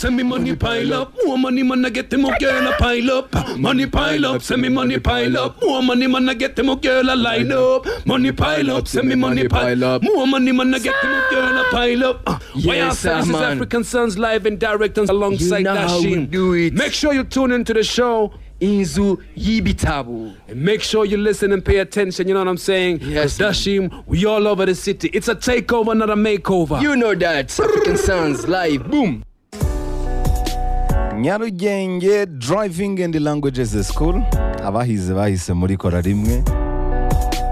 Send me money pile up, more money man I get them a girl a pile up. Money pile up, send me money pile up, more money man I get them a girl a line up. Money pile up, send me money pile up, more money man I get them a girl a pile up. Uh, Why Yes, Afro? sir, this is man. African Sons live and direct and alongside You know how we Dashim. do it. Make sure you tune into the show. inzu y'ibitabo And make sure you listen and pay attention, you know what I'm saying? Yes, 'Cause Dashim, we all over the city. It's a takeover, not a makeover. you know that african sounds live boom nyarugenge driving and languages school abahize bahise muri kora rimwe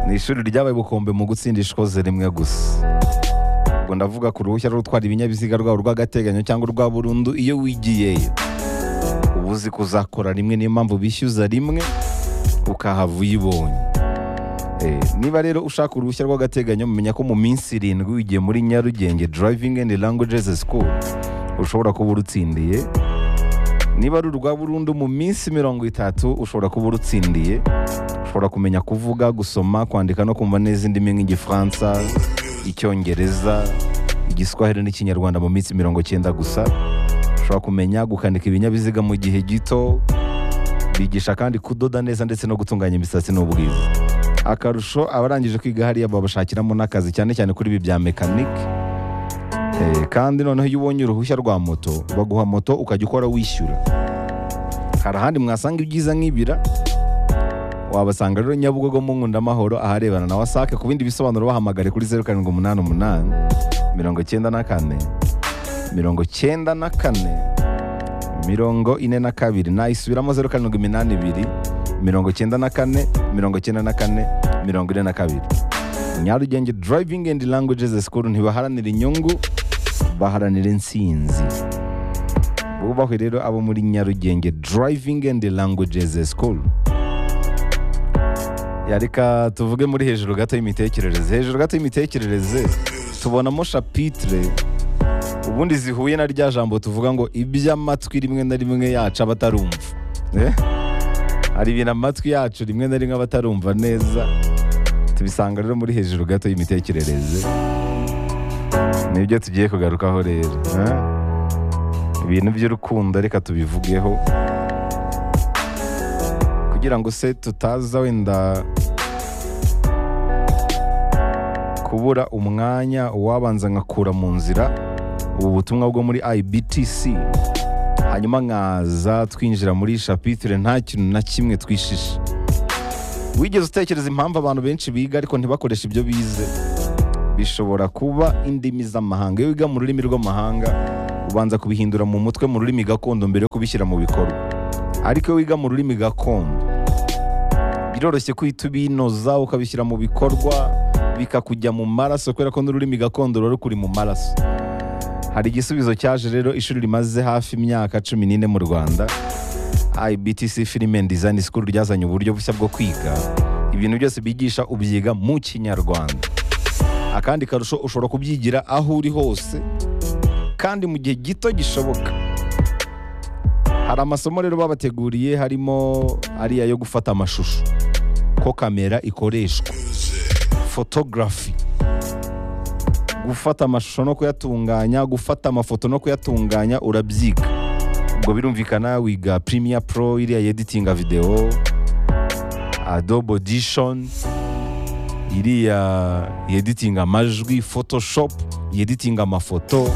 ni ishuri ryabaye ubukombe mu gutsinda ishikoze rimwe gusa ubwo ndavuga ku ruhushya rwo gutwara ibinyabiziga rwabo rw'agateganyo cyangwa urwa burundu iyo wigiyeyo uba uzi ko uzakora rimwe niyo mpamvu bishyuza rimwe ukahava uyibonye Eh, niba rero ushaka uruhushya rw'agateganyo mumenya ko mu minsi irindwi wigiye muri nyarugenge driving and languages school ushobora kuba urutsindiye niba ari urwa burundu mu minsi mirongo itatu ushobora kuba urutsindiye ushobora kumenya kuvuga gusoma kwandika no kumva neza indimi nk'igifaransa icyongereza igiswahili n'ikinyarwanda mu minsi mirongo cyenda gusa ushobora kumenya gukanika ibinyabiziga mu gihe gito bigisha kandi kudoda neza ndetse no gutunganya imisatsi n'ubwiza akarusho abarangije kwiga hariya babashakiramo n'akazi cyane cyane kuri ibi bya mekanike Eh, kandi noneho iyo ubonye uruhushya rwa moto baguha moto ukajya ukora wishyura hari ahandi mwasanga ibyiza nk'ibira wabasanga rero nyabugogo mu nkundamahoro aharebana na wasake ku bindi bisobanuro bahamagare kuri zeru karindwi umunani umunani mirongo cyenda na kane mirongo cyenda na kane mirongo ine na kabiri nayisubiramo zeru karindwi iminani ibiri mirongo cyenda na kane mirongo cyenda na kane mirongo ine na kabiri nyarugenge driving and languages school ntibaharanira inyungu baharanira intsinzi bubahwe rero abo muri nyarugenge driving and languages school Ya, reka tuvuge muri hejuru gato y'imitekerereze hejuru gato y'imitekerereze tubonamo shapitire ubundi zihuye na rya jambo tuvuga ngo iby'amatwi rimwe na rimwe yacu aba atarumva Eh? hari ibintu amatwi yacu rimwe na rimwe aba atarumva neza tubisanga rero muri hejuru gato y'imitekerereze nibyo tugiye kugarukaho rero eh? ibintu by'urukundo reka tubivugeho kugira ngo se tutaza wenda kubura umwanya uwabanza nkakura mu nzira ubu butumwa bwo muri ibtc hanyuma nkaza twinjira muri shapitire nta kintu na kimwe twishishe wigeze utekereza impamvu abantu benshi biga ariko ntibakoreshe ibyo bize bishobora kuba indimi z'amahanga iyo wiga mu rurimi rw'amahanga ubanza kubihindura mu mutwe mu rurimi gakondo mbere yo kubishyira mu bikorwa ariko iyo wiga mu rurimi gakondo biroroshye kuhita ubinoza ukabishyira mu bikorwa bikakujya mu maraso kubera ko n'ururimi gakondo ruba rukuri mu maraso hari igisubizo cyaje rero ishuri rimaze hafi imyaka cumi n'ine mu rwanda IBTC Film and Design School ryazanye uburyo bushya bwo kwiga ibintu byose bigisha ubyiga mu kinyarwanda akandi karusho ushobora kubyigira aho uri hose kandi mu gihe gito gishoboka hari amasomo rero babateguriye harimo ariya yo gufata amashusho ko kamera ikoreshwa photography gufata amashusho no kuyatunganya gufata amafoto no kuyatunganya urabyiga ubwo birumvikana wiga Premiere Pro iriya yeditinga video Adobe Audition iriya yeditinga amajwi Photoshop yeditinga amafoto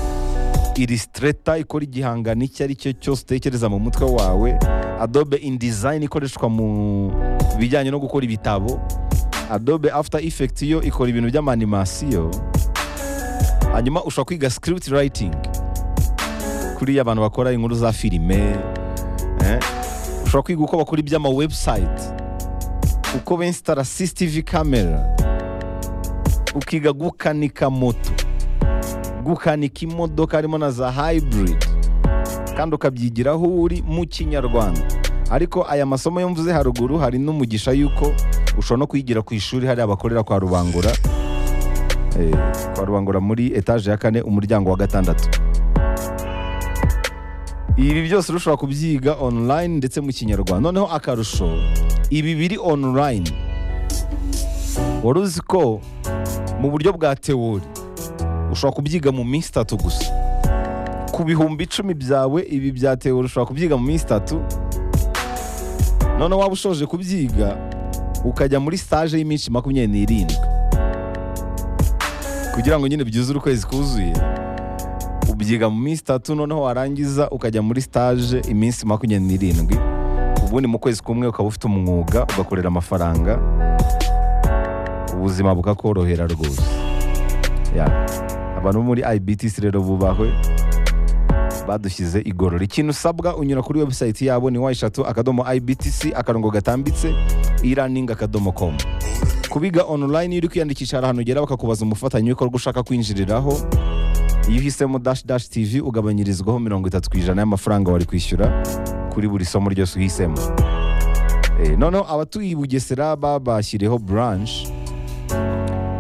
Illustrator ikora igihangano icyo ari cyo cyose utekereza mu mutwe wawe Adobe InDesign ikoreshwa mu bijyanye no gukora ibitabo Adobe After Effects yo ikora ibintu by'amanimasiyo hanyuma ushobora kwiga script writing kuriya abantu bakora inkuru za filime eh? ushobora kwiga uko bakora iby'ama website uko benstara CCTV camera ukiga gukanika moto gukanika imodoka harimo na za hybrid kandi ukabyigira aho uri mu kinyarwanda ariko aya masomo yo mvuze haruguru hari n'umugisha y'uko ushobora no kuyigira ku ishuri hari abakorera kwa rubangura Eh, kwa rubangura muri etaje ya kane umuryango wa gatandatu ibi byose ushobora kubyiga online ndetse mu kinyarwanda noneho akarusho ibi biri online wari uzi ko mu buryo bwa tewori ushobora kubyiga mu minsi itatu gusa ku bihumbi icumi byawe ibi bya tewo ushobora kubyiga mu minsi itatu noneho waba ushoje kubyiga ukajya muri stage y'iminsi makumyabiri n'irindwi kugira ngo nyine byuzure ukwezi kuzuye ubyiga mu minsi itatu noneho warangiza ukajya muri stage iminsi makumyabiri n'irindwi ubundi mu kwezi kumwe ukaba ufite umwuga ugakorera amafaranga ubuzima bukakorohera rwose Ya. abantu bo muri ibtc rero bubahwe badushyize igorora ikintu usabwa unyura kuri webusayiti yabo ni wa eshatu akadomo ibtc akarongo gatambitse e-learning akadomo com kubiga online iyo uri kwiyandikisha hari ahantu ugera bakakubaza umufatanyabikorwa ushaka kwinjiriraho iyo uhisemo dash dash tv ugabanyirizwaho mirongo itatu ku ijana y'amafaranga wari kwishyura kuri buri somo ryose uhisemo Eh, noneho abatuye i bugesera babashyireho branch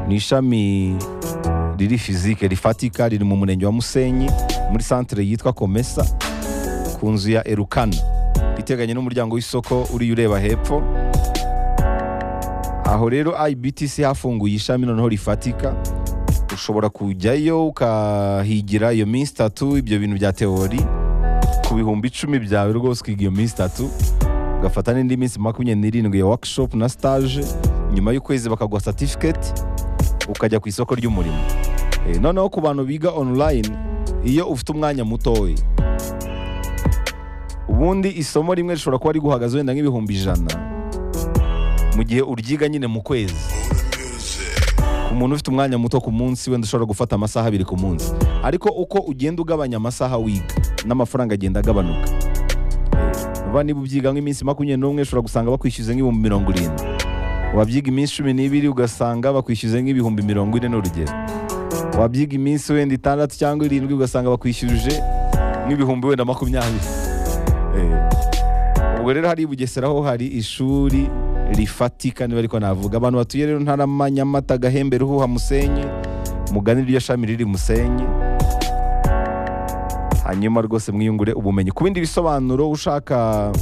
ni ishami riri fizike rifatika riri mu murenge wa musenyi muri santere yitwa komesa ku nzu ya erukana iteganye n'umuryango w'isoko uriya ureba hepfo aho rero ibtc hafunguye ishami noneho rifatika ushobora kujyayo ukahigira iyo minsi itatu ibyo bintu bya teori ku bihumbi icumi byawe rwose ukiga iyo minsi itatu ugafata n'indi minsi makumyabiri n'irindwi ya workshop na stage nyuma y'ukwezi bakaguha certificate ukajya ku isoko ry'umurimo Eh, noneho ku bantu biga online iyo ufite umwanya mutoya ubundi isomo rimwe rishobora kuba riguhagaze wenda nk'ibihumbi ijana mu gihe uryiga nyine mu kwezi umuntu ufite umwanya muto ku munsi wenda ushobora gufata amasaha abiri ku munsi ariko uko ugenda ugabanya amasaha wiga n'amafaranga agenda agabanuka Eh, vuba niba ubyiga nk'iminsi makumyabiri n'umwe ushobora gusanga bakwishyuza nk'ibihumbi mirongo irindwi wabyiga iminsi cumi n'ibiri ugasanga bakwishyuza nk'ibihumbi mirongo ine n'urugero wabyiga iminsi wenda itandatu cyangwa irindwi ugasanga bakwishyurije nk'ibihumbi wenda makumyabiri Eh, ubwo rero hari i bugesera ho hari ishuri rifatika niba ariko navuga abantu batuye rero ntarama nyamata gahembe ruhuha musenyi mugani iryo shami riri musenyi hanyuma rwose mwiyungure ubumenyi ku bindi bisobanuro ushaka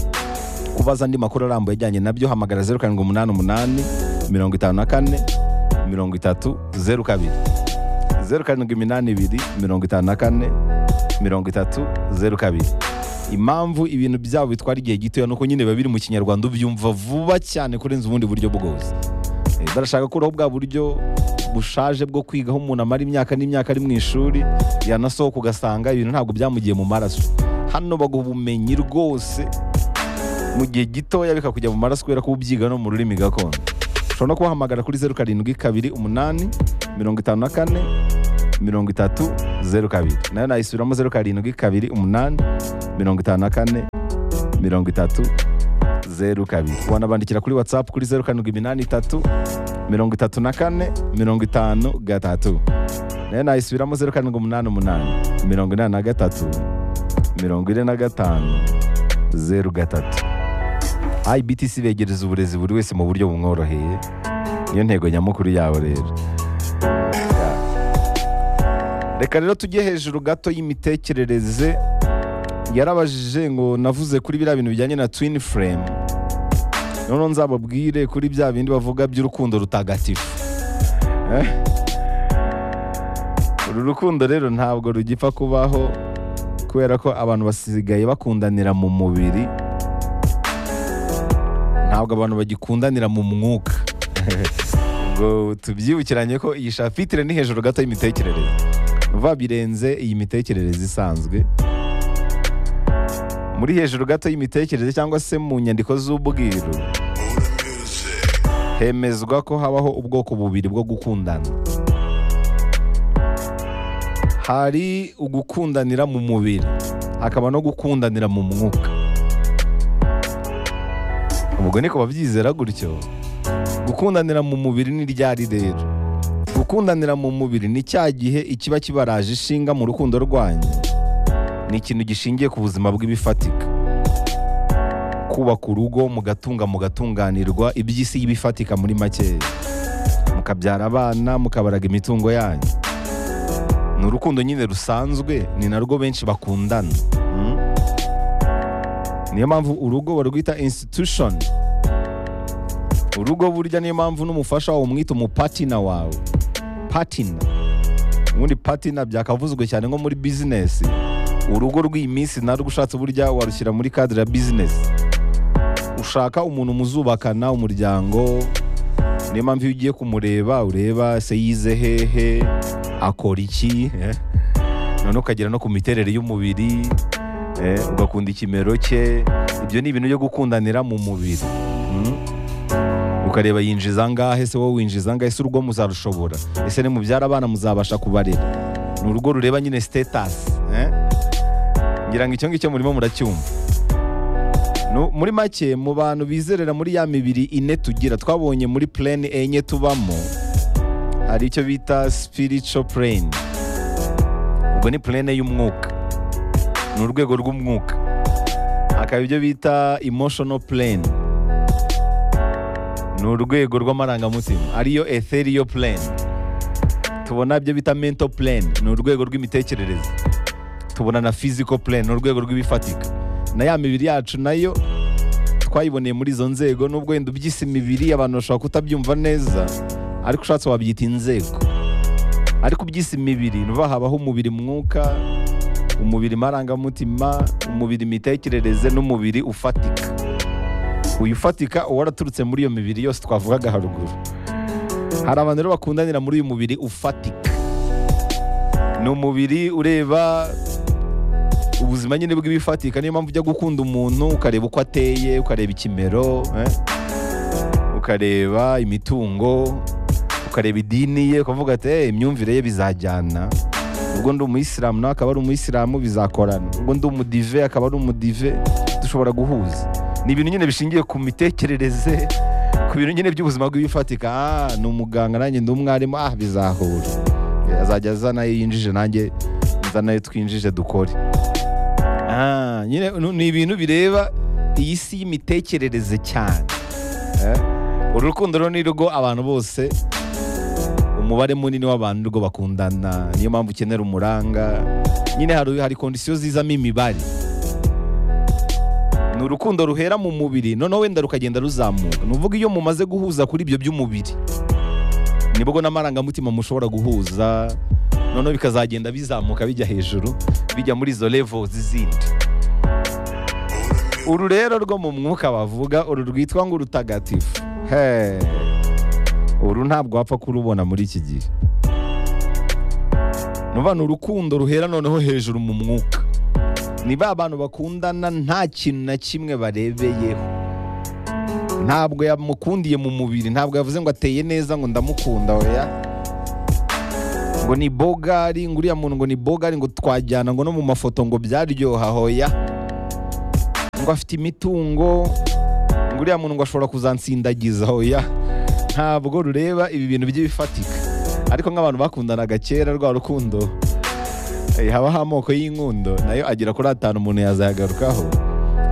kubaza andi makuru arambuye ajyanye nabyo hamagara zeru karindwi umunani umunani mirongo itanu na kane mirongo itatu zeru kabiri zeru karindwi iminani ibiri mirongo itanu na kane mirongo itatu zeru kabiri impamvu ibintu byabo bitwara igihe gitoya nuko nyine biba biri mu kinyarwanda ubyumva vuba cyane kurenza ubundi buryo bwose Eh, barashaka kuraho bwa buryo bushaje bwo kwigaho umuntu amara imyaka n'imyaka ari mu ishuri yanasohoka ugasanga ibintu ntabwo byamugiye mu maraso hano baguha ubumenyi rwose mu gihe gitoya bikakujya mu maraso kubera ko ubyiga no mu rurimi gakondo ushobora no kubahamagara kuri zeru karindwi kabiri umunani mirongo itanu na kane mirongo itatu zeru kabiri nayo nayisubiramo zeru karindwi kabiri umunani mirongo itanu na kane mirongo itatu zeru kabiri wanabandikira kuri watsapu kuri zeru karindwi iminani itatu mirongo itatu na kane mirongo itanu gatatu nayo nayisubiramo zeru karindwi umunani umunani mirongo inani na gatatu mirongo ine na gatanu zeru gatatu IBTC begereza uburezi buri wese mu buryo bumworoheye niyo ntego nyamukuru yabo rero reka rero tujye hejuru gato y'imitekerereze yarabajije ngo navuze kuri biriya bintu bijyanye na twin frame noneho nzababwire kuri bya bindi bavuga by'urukundo rutagatifu Eh? uru rukundo rero ntabwo rugipfa kubaho kubera ko abantu basigaye bakundanira mu mubiri ntabwo abantu bagikundanira mu mwuka ubwo tubyibukiranye ko iyi shafitire ni hejuru gato y'imitekerereze vuba birenze iyi mitekerereze isanzwe muri hejuru gato y'imitekerereze cyangwa se mu nyandiko z'ubwiru hemezwa ko habaho ubwoko bubiri bwo gukundana hari ugukundanira mu mubiri hakaba no gukundanira mu mwuka ubwo niko babyizera gutyo gukundanira mu mubiri ni ryari rero gukundanira mu mubiri ni cya gihe ikiba kibaraje ishinga mu rukundo rwanyu ni ikintu gishingiye ku buzima bw'ibifatika kubaka urugo mugatunga mugatunganirwa iby'isi y'ibifatika muri makeya mukabyara abana mukabaraga imitungo yanyu ni urukundo nyine rusanzwe ni narwo benshi bakundana Mm. niyo mpamvu urugo barwita institution urugo burya niyo mpamvu n'umufasha wawe umwita umupatina wawe patina ubundi patina byakavuzwe cyane nko muri bizinesi urugo rw'iyi minsi narwo ushatse burya warushyira muri kadire ya bizinesi ushaka umuntu muzubakana umuryango niyo mpamvu iyo ugiye kumureba ureba se yize hehe akora iki eh? noneho ukagera no ku miterere y'umubiri eh, ugakunda ikimero cye ibyo ni ibintu byo gukundanira mu mubiri mm? ukareba yinjiza angahe se wowe winjiza angahe ese urugo muzarushobora ese nimubyara abana muzabasha kubarera ni urugo rureba nyine sitetasi eh? ngira ngo icyo ngicyo murimo muracyumva Nu- muri make mu bantu bizerera muri ya mibiri ine tugira twabonye muri plane enye tubamo hari icyo bita spiritual plane ubwo ni plane y'umwuka ni urwego rw'umwuka hakaba ibyo bita emotional plane ni urwego rw'amarangamutima ariyo ethereal plane tubona ibyo bita mental plane ni urwego rw'imitekerereze tubona na physical plane ni urwego rw'ibifatika na ya mibiri yacu nayo twayiboneye muri izo nzego nubwo wenda ubyise imibiri abantu bashobora kutabyumva neza ariko ushatse wabyita inzego ariko ubyise imibiri ni ukuvuga habaho umubiri mwuka umubiri marangamutima umubiri imitekerereze n'umubiri ufatika uyu ufatika uba waraturutse muri iyo mibiri yose twavugaga haruguru hari abantu rero bakundanira muri uyu mubiri ufatika ni umubiri ureba ubuzima nyine bw'ibifatika niyo mpamvu ujya gukunda umuntu ukareba uko ateye ukareba ikimero eh? ukareba imitungo ukareba idini ye ukavuga ati hey, imyumvire ye bizajyana ubwo ndi umuyisilamu nawe akaba ari umuyisilamu bizakorana ubwo ndi umudive akaba ari umudive dushobora guhuza ni ibintu nyine bishingiye ku mitekerereze ku bintu nyine by'ubuzima bw'ibifatika ah ni umuganga nanjye ndi umwarimu ah bizahura Eh, azajya azana ayo yinjije nanjye nzana ayo twinjije dukore Ah, nyine nu- ni ibintu bireba iyi si y'imitekerereze cyane Eh, uru rukundo rero ni rwo abantu bose umubare munini w'abantu rwo bakundana niyo mpamvu ukenera umuranga nyine hari, hari kondisiyo zizamo imibare ni urukundo ruhera mu mubiri noneho wenda rukagenda ruzamuka ni uvuga iyo mumaze guhuza kuri ibyo by'umubiri nibwo n'amarangamutima mushobora guhuza noneho bikazagenda bizamuka bijya hejuru bijya muri izo level z'izindi uru rero rwo mu mwuka bavuga uru rwitwa ngo urutagatifu Hey. uru ntabwo wapfa kurubona muri iki gihe ni ukuvuga ni urukundo ruhera noneho hejuru mu mwuka ni ba bantu bakundana nta kintu na kimwe barebeyeho ntabwo yamukundiye mu mubiri ntabwo yavuze ngo ateye neza ngo ndamukunda oya ngo ni bogari ngo uriya muntu ngo ni bogari ngo twajyana ngo no mu mafoto ngo byaryoha hoya ngo afite imitungo ngo uriya muntu ngo ashobora kuzansindagiza hoya ntabwo rureba ibi bintu by'ibifatika ariko nk'abantu bakundanaga kera rwa rukundo eh, habaho amoko y'inkundo nayo agera kuri atanu umuntu yazayagarukaho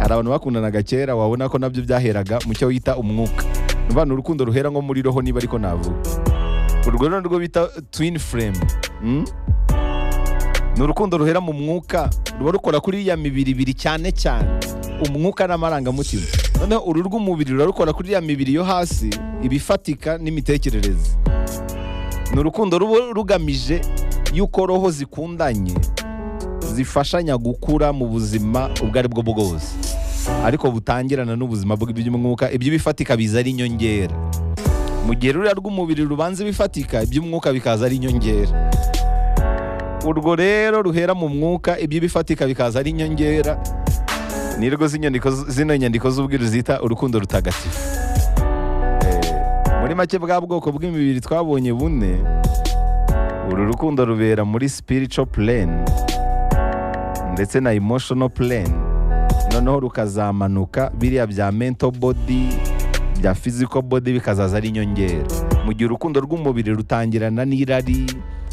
hari abantu bakundanaga kera wabona ko nabyo byaheraga mu cyo wita umwuka ni ukuvuga ni urukundo ruhera nko muri roho niba ariko navuga urwo ni rwo bita twin frame mm? ni urukundo ruhera mu mwuka ruba rukora kuri ya mibiri ibiri cyane cyane umwuka n'amarangamutima noneho uru rw'umubiri ruba rukora kuri ya mibiri yo hasi ibifatika n'imitekerereze ni urukundo ruba rugamije yuko roho zikundanye zifashanya gukura mu buzima ubwo ari bwo bwose ariko butangirana n'ubuzima bw'iby'umwuka ibyo bifatika biza ari inyongera mu gihe ruriya rw'umubiri rubanza ibifatika iby'umwuka bikaza ari inyongera urwo rero ruhera mu mwuka ibyo bifatika bikaza ari inyongera nirwo z'inyandiko- zino nyandiko z'ubwiru zita urukundo rutagatifu Eh, muri make bwa bwoko bw'imibiri twabonye bune uru rukundo rubera muri spiritual plane ndetse na emotional plane noneho rukazamanuka biriya bya mental body bya physical body bikazaza ari inyongera mu gihe urukundo rw'umubiri rutangirana n'irari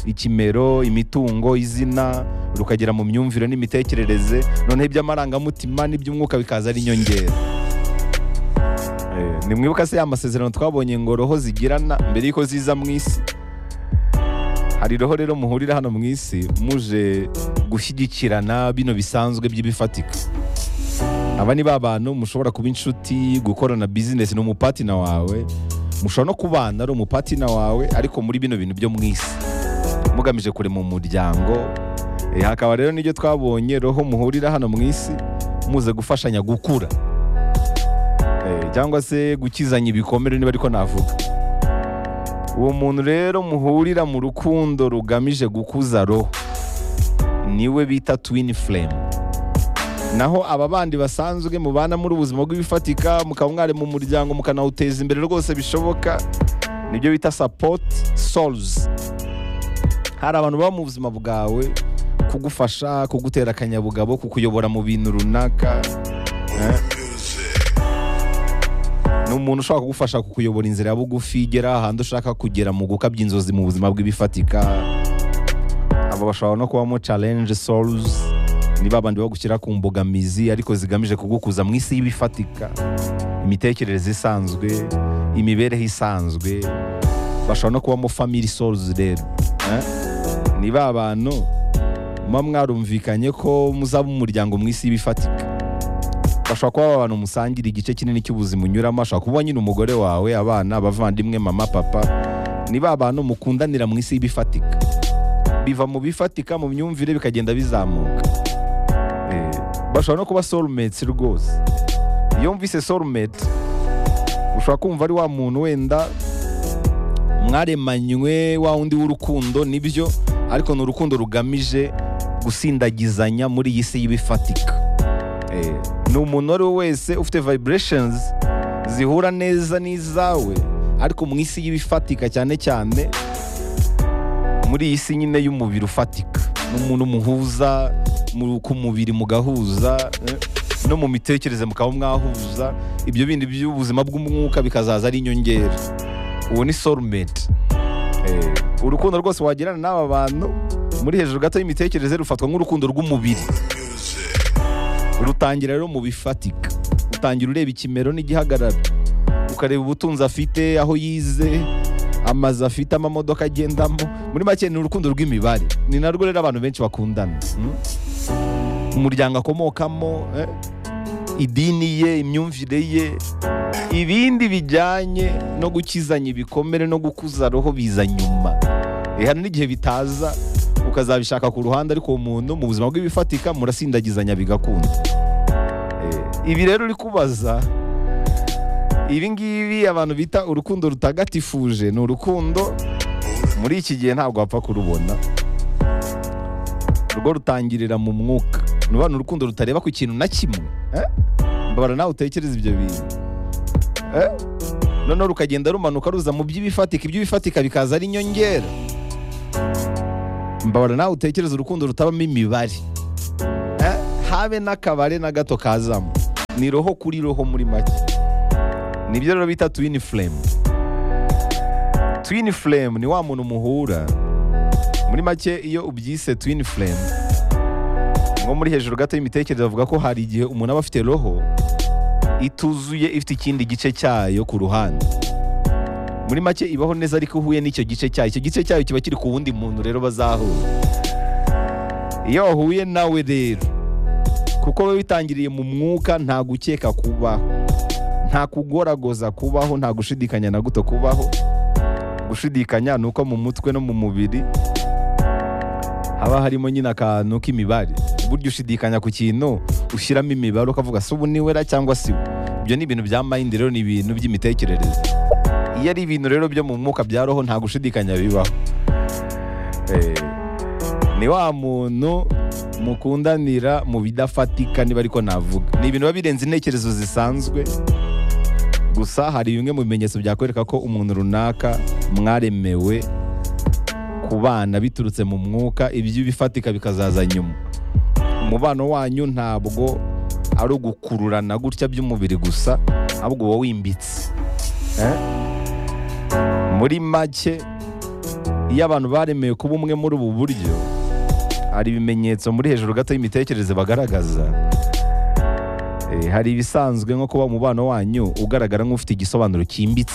ikimero imitungo izina rukagera mu myumvire n'imitekerereze noneho iby'amarangamutima n'iby'umwuka bikaza ari inyongera Eh, nimwibuka se ya masezerano twabonye ngo roho zigirana mbere y'uko ziza mu isi hari roho rero muhurira hano mu isi muje gushyigikirana bino bisanzwe by'ibifatika aba ni ba bantu mushobora kuba inshuti gukorana bizinesi ni umupatina wawe mushobora no kubana ari umupatina wawe ariko muri bino bintu byo mu isi mugamije kurema umuryango Eh, hakaba rero n'ibyo twabonye roho muhurira hano mu isi muze gufashanya gukura Eh, cyangwa se gukizanya ibikomere niba ariko navuga uwo muntu rero muhurira mu rukundo rugamije gukuza roho niwe bita twin flame naho aba bandi basanzwe mubana muri ubuzima bw'ibifatika mukaba mwari mu muryango mukanawuteza imbere rwose bishoboka nibyo bita support souls hari abantu baba mu buzima bwawe kugufasha kugutera akanyabugabo kukuyobora mu bintu runaka eh? ni umuntu ushobora kugufasha kukuyobora inzira ya bugufi igera ahantu ushaka kugera mu gukabya inzozi mu buzima bw'ibifatika aba bashobora no kubamo challenge souls niba abandi bagushyira ku mbogamizi ariko zigamije kugukuza mu isi y'ibifatika imitekerereze isanzwe imibereho isanzwe bashobora no kubamo family souls rero eh? niba abantu muba mwarumvikanye ko muzaba umuryango mu isi y'ibifatika bashobora kuba aba bantu musangira igice kinini cy'ubuzima unyuramo ashobora kuba nyine umugore wawe abana abavandimwe mama papa niba abantu mukundanira mu isi y'ibifatika biva mu bifatika mu myumvire bikagenda bizamuka Eh, bashobora no kuba soulmates rwose iyo mvise soulmate ushobora kumva ari wa muntu wenda mwaremanywe wa wundi w'urukundo nibyo ariko ni urukundo rugamije gusindagizanya muri iyi si y'ibifatika Eh, ni umuntu uwo ari we wese ufite vibrations zihura neza n'izawe ariko mu isi y'ibifatika cyane cyane muri iyi si nyine y'umubiri ufatika ni umuntu umuhuza mu- ku mubiri mugahuza eh, no mu mitekerereze mukaba mwahuza ibyo bindi by'ubuzima bw'umwuka bikazaza ari inyongera uwo ni soulmate Eh, urukundo rwose wagirana n'aba bantu muri hejuru gato y'imitekerereze rufatwa nk'urukundo rw'umubiri rutangira rero mu bifatika utangira ureba ikimero n'igihagararo ukareba ubutunzi afite aho yize amazu afite amamodoka agendamo muri make ni urukundo rw'imibare ni narwo rero abantu benshi bakundana mm? umuryango akomokamo eh? idini ye imyumvire ye ibindi bijyanye no gukizanya ibikomere no gukuza roho biza nyuma Eh, hari n'igihe bitaza ukazabishaka ku ruhande ariko uwo muntu mu buzima bw'ibifatika murasindagizanya bigakunda Eh, ibi rero uri kubaza ibi ngibi abantu bita urukundo rutagatifuje ni urukundo muri iki gihe ntabwo wapfa kurubona urwo rutangirira mu mwuka ni ukuvuga ni urukundo rutareba ku kintu na kimwe eh? mbabara nawe utekereza ibyo bintu eh? noneho rukagenda rumanuka ruza mu by'ibifatika iby'ibifatika bikaza ari inyongera mbabara nawe utekereza urukundo rutabamo imibare Eh, habe n'akabare na gato kazamo ni roho kuri roho muri make nibyo rero bita twin flame twin flame ni wa muntu muhura muri make iyo ubyise twin flame nko muri hejuru gato y'imitekerereze bavuga ko hari igihe umuntu aba afite roho ituzuye ifite ikindi gice cyayo ku ruhande muri make ibaho neza ariko uhuye n'icyo gice cyayo icyo gice cyayo kiba kiri ku wundi muntu rero bazahura iyo wahuye nawe rero kuko wowe witangiriye mu mwuka nta gukeka kubaho nta kugoragoza kubaho nta gushidikanya na guto kubaho gushidikanya ni uko mu mutwe no mu mubiri haba harimo nyine akantu k'imibare burya ushidikanya ku kintu ushyiramo imibare ukavuga se ubu niwera cyangwa si we ibyo ni ibintu bya mind rero ni ibintu by'imitekerereze iyo ari ibintu rero byo mu mwuka bya roho nta gushidikanya bibaho Eh, ni wa muntu mukundanira mu bidafatika niba ariko navuga ni ibintu biba birenze intekerezo zisanzwe gusa hari bimwe mu bimenyetso byakwereka ko umuntu runaka mwaremewe kubana biturutse mu mwuka iby'ibifatika bikazaza nyuma umubano wanyu ntabwo ari ugukururana gutya by'umubiri gusa ahubwo uba wimbitse Eh? muri make iyo abantu baremewe kuba umwe muri ubu buryo hari ibimenyetso muri hejuru gato y'imitekerereze bagaragaza Eh, hari ibisanzwe nko kuba umubano wanyu ugaragara nk'ufite igisobanuro cyimbitse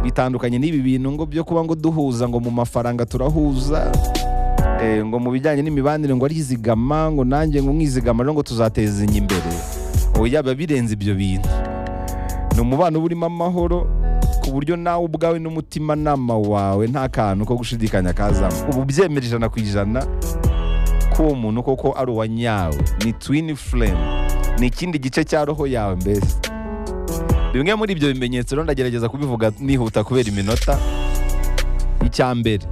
bitandukanye n'ibi bintu ngo byo kuba ngo duhuza ngo mu mafaranga turahuza eh, ngo mu bijyanye n'imibanire ngo arizigama ngo nanjye ngo mwizigama rero ngo tuzatezanya imbere oya biba birenze ibyo bintu ni umubano uba urimo amahoro ku buryo nawe ubwawe n'umutimanama wawe nta kantu ko gushidikanya kazamo ubu byemera ijana ku ijana ko k'uwo muntu koko ari uwa nyawe ni twin flame ni ikindi gice cya roho yawe mbese bimwe muri ibyo bimenyetso rero ndagerageza kubivuga nihuta kubera iminota icya mbere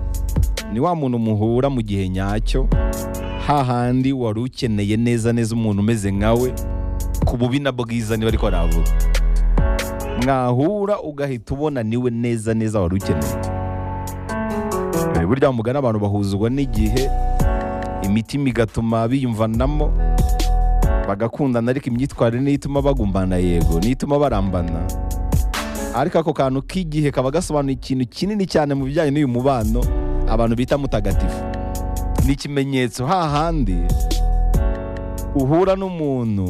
ni wa muntu muhura mu gihe nyacyo hahandi wari ukeneye neza neza umuntu umeze nkawe ku bubi na bwiza niba ariko aravuga mwahura ugahita ubona niwe neza neza wari ukeneye Eh, burya mugana abantu bahuzwa n'igihe imitima igatuma biyumvanamo bagakundana ariko imyitwarire niyo ituma bagumbana yego niyo ituma barambana ariko ako kantu k'igihe kaba gasobanuye ikintu kinini cyane mu bijyanye n'uyu mubano abantu bita mutagatifu ni ikimenyetso hahandi uhura n'umuntu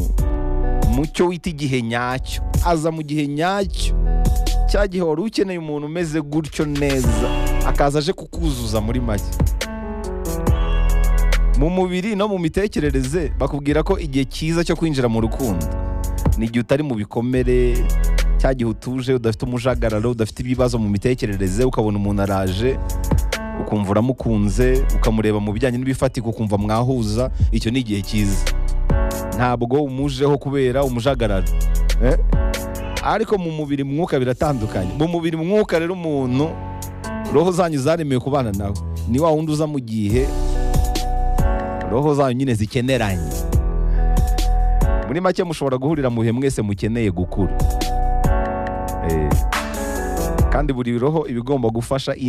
mu cyo wita igihe nyacyo aza mu gihe nyacyo cya gihe wari ukeneye umuntu umeze gutyo neza akaza aje kukuzuza muri make mu mubiri no mu mitekerereze bakubwira ko igihe cyiza cyo kwinjira mu rukundo ni igihe utari mu bikomere cya gihe utuje udafite umujagararo udafite ibibazo mu mitekerereze ukabona umuntu araje ukumva uramukunze ukamureba mu bijyanye n'ibifatika ukumva mwahuza icyo ni igihe cyiza ntabwo umujeho kubera umujagararo eh? ariko mu mubiri mwuka biratandukanye mu mubiri mwuka rero umuntu roho zanyu zaremewe kubana nawe ni wa wundi uza mu gihe roho zanyu nyine zikeneranye muri make mushobora guhurira mu bihe mwese mukeneye gukura Eh, kandi buri roho iba igomba gufasha indi